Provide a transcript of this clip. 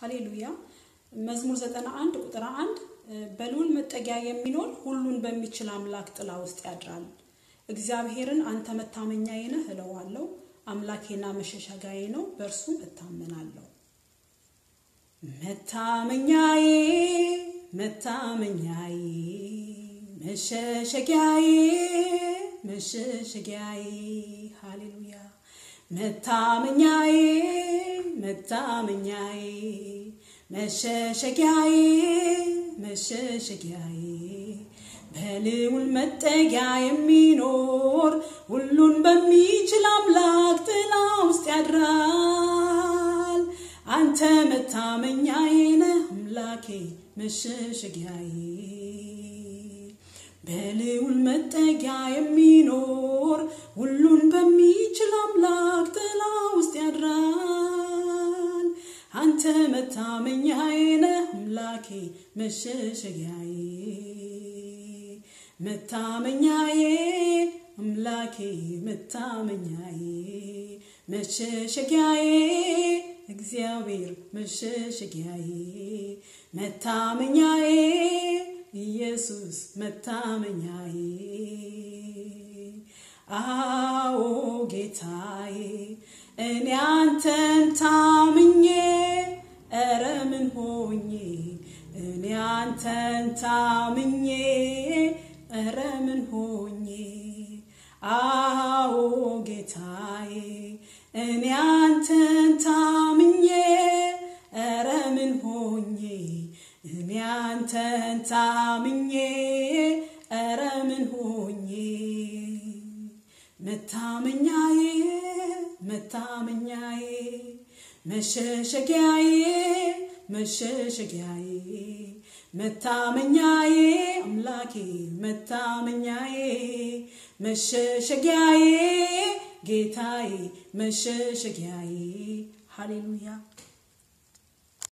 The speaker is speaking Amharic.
ሃሌሉያ። መዝሙር 91 ቁጥር 1 በልዑል መጠጊያ የሚኖር ሁሉን በሚችል አምላክ ጥላ ውስጥ ያድራል። እግዚአብሔርን አንተ መታመኛዬ ነህ እለዋለሁ። አምላኬና መሸሸጊያዬ ነው፣ በእርሱም እታመናለሁ። መታመኛዬ መታመኛዬ መሸሸጊያዬ መሸሸጊያዬ ሃሌሉያ መታመኛዬ መታመኛዬ መሸሸጊያዬ መሸሸጊያዬ በልዑል መጠጊያ የሚኖር ሁሉን በሚችል አምላክ ጥላ ውስጥ ያድራል። አንተ መታመኛዬ ነህ አምላኬ መሸሸጊያዬ በልዑል መጠጊያ የሚኖር ሁሉን በሚችል አምላክ ጥላ ውስጥ ያድራል። አንተ መታመኛዬ ነህ አምላኬ መሸሸጊያዬ መታመኛዬ አምላኬ መታመኛዬ መሸሸጊያዬ እግዚአብሔር መሸሸጊያዬ መታመኛዬ ኢየሱስ መታመኛዬ አዎ ጌታዬ እኔ አንተን ታምኜ ኧረ ምን ሆኜ እኔ አንተን ታምኜ ኧረ ምን ሆኜ አዎ ጌታዬ እኔ አንተን ታምኜ ኧረ ምን ሆኜ እኔ አንተን ታምኜ ኧረ ምን ሆኜ መታመኛዬ መታመኛዬ መሸሸጊያዬ መሸሸጊያዬ መታመኛዬ አምላኬ መታመኛዬ መሸሸጊያዬ ጌታዬ መሸሸጊያዬ ሃሌሉያ